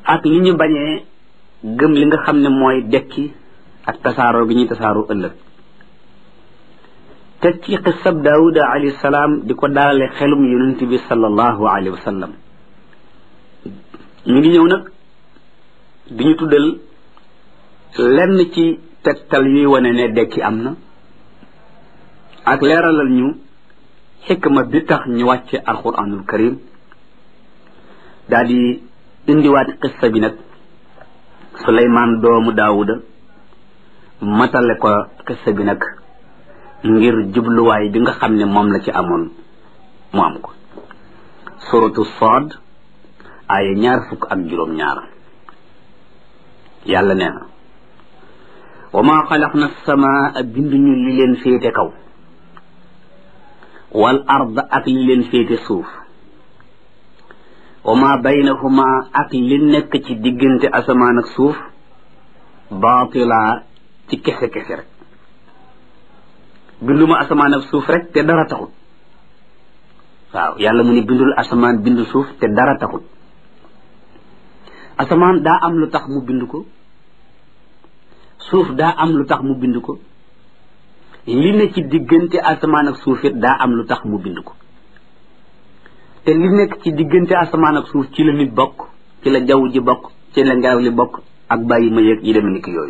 ak li ñu bañee gëm li nga xam ne mooy dekki ak tasaaroo gi ñuy tasaaroo ëllëg teg ci xisab daawuda alayhi salaam di ko daalale xelum yonent bi sallallahu alayhi wa sallam ñu ngi ñëw nag di ñu tuddal lenn ci tegtal yuy wane ne dekki am na ak leeralal ñu xikma bi tax ñu wàcce alquranul karim daal di indiwaat xissa bi nag suleymaan doomu daawuda matale ko xissa bi nag ngir jubluwaay bi nga xam ne moom la ci amoon mu am ko suratu Saad ay ñaar fukk ak juróom ñaar yàlla nee na wa maa xalaqna samaa binduñu li leen féete kaw wal ard ak li leen féete suuf wa maa baynahuma ak li nekk ci diggante asamaan ak suuf baatila ci kese kese rek binduma asamaan ak suuf rek te dara taxut waaw yàlla mu ne bindul asamaan bindu suuf te dara taxut asamaan daa am lu tax mu bind ko suuf daa am lu tax mu bind ko li ne ci diggante asamaan ak suuf it daa am lu tax mu bind ko te li nekk ci diggante asamaan ak suuf ci la nit bokk ci la jaww ji bokk ci la ngelaw li bokk ak bàyyi ma yëg yi dem ni ki yooyu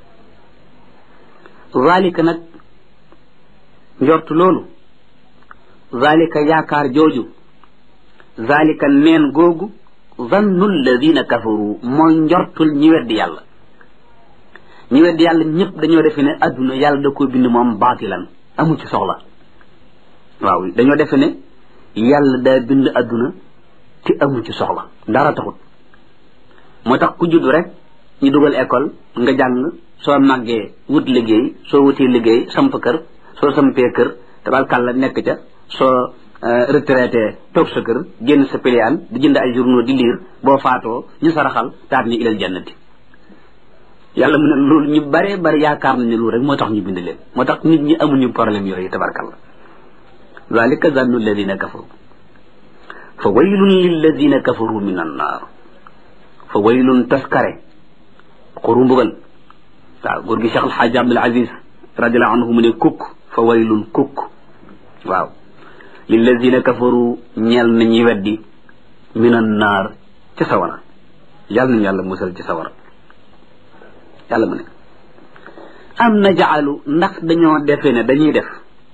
zalika nag njortu loolu zalika yaakaar jooju zalika neen googu zannu alladina kafaru mooy njortul ñi weddi yàlla ñi weddi yàlla ñëpp dañoo defe ne adduna yàlla da ko bind moom baatilan amu ci soxla waaw dañoo defe ne yàlla daa bind adduna te amu ci soxla dara taxut moo tax ku judd rek ñu dugal école nga jàng soo màggee wut liggéey soo wutee liggéey samp kër soo sampee kër tabarkàlla nekk ca soo retraité toog sa kër génn sa piliyaan di jënd ay journaux di liir boo faatoo ñu saraxal taat ni ilal jannati yàlla mu ne loolu ñu bare bari yaakaar nañu loolu rek moo tax ñu bind leen moo tax nit ñi amuñu problème yooyu tabarkàlla zalika zannu alladina kafaru fa waylun lilladina kafaru min annaar fa waylun taskare xuru mbugal waaw góor gi Cheikh Alxaaji Abdul Aziz radiallahu anhu mu ne kukk fa waylun kukk waaw lilladina kafaru ñeel na ñi weddi min annaar ci sawara yàlla nañu yàlla musal ci sawara yàlla mu ne am na jaalu ndax dañoo defe ne dañuy def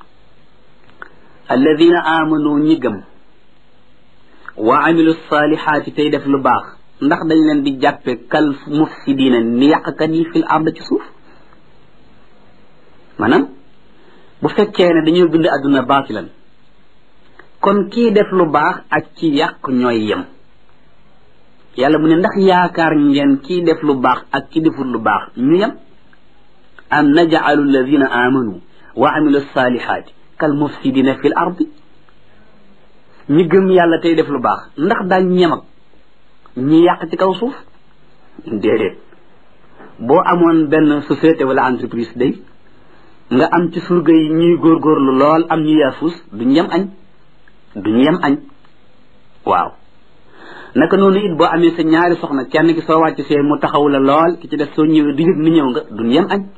alladina amanu ñi gëm wa amilu salihaati tey def lu baax ndax dañ leen di jàppe kal mufsidina ni yàqkat yi fil ard ci suuf maanaam bu fekkee ne dañoo bind àdduna baatilan kon kii def lu baax ak ci yàq ñooy yem yàlla mu ne ndax yaakaar ngeen kii def lu baax ak ki deful lu baax ñu yem am najcalu alladina amanu wa amilu salihaati kal mufsidina fil ardi ñi gëm yàlla tey def lu baax ndax daañ ñem ak ñi yàq ci kaw suuf déedéet boo amoon benn société wala entreprise day nga am ci surga yi ñuy góorgóorlu lool am ñu yaafus duñ yem añ duñ yem añ waaw naka noonu it boo amee sa ñaari soxna kenn ki soo wàcc see mu taxaw la lool ki ci def soo ñëwee du yëg ni ñëw nga duñ yem añ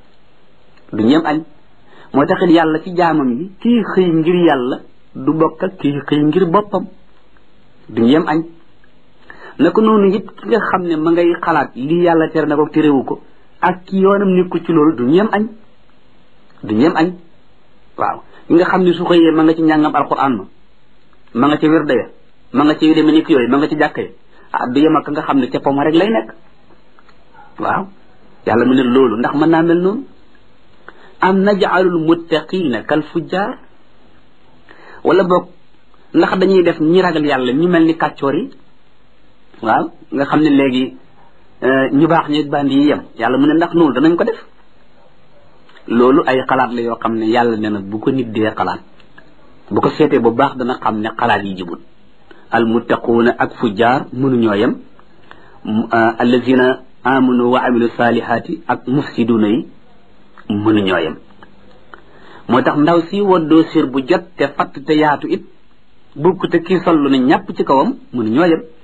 duñ yem añ moo taxit yàlla ci jaamam yi kii xëy ngir yàlla du bokk ak kii xëy ngir boppam duñ yem añ naka noonu it ki nga xam ne ma ngay xalaat lii yàlla tere na ko terewu ko ak ki yoonam nekku ci loolu duñ yem añ duñ yem añ waaw ki nga xam ne su xëyee ma nga ci njàngam alquran ma ma nga ca wirda ya ma nga ci yu demee ni ki yooyu ma nga ci jàkka yi ah du yem ak nga xam ne ca poma rek lay nekk waaw yàlla mu ne loolu ndax mën naa mel noonu am najaalul muttaqina kal fujjaar wala boog ndax dañuy def ñi ragal yàlla ñu mel ni kàccoor yi waaw nga xam ne léegi ñu baax ñi bandi yi yem yàlla mu ne ndax noonu danañ ko def loolu ay xalaat la yoo xam ne yàlla ne na bu ko nit dee xalaat bu ko seetee bu baax dana xam ne xalaat yi jibul al muttaquuna ak fujjaar mënuñoo yem allazina amanu wa amilu salihaati ak mufsiduuna yi mënuñoo yem moo tax ndaw si woddoo sir bu jot te fatt te yaatu it bukk te kii sollu na ñàpp ci kawam mënuñoo yem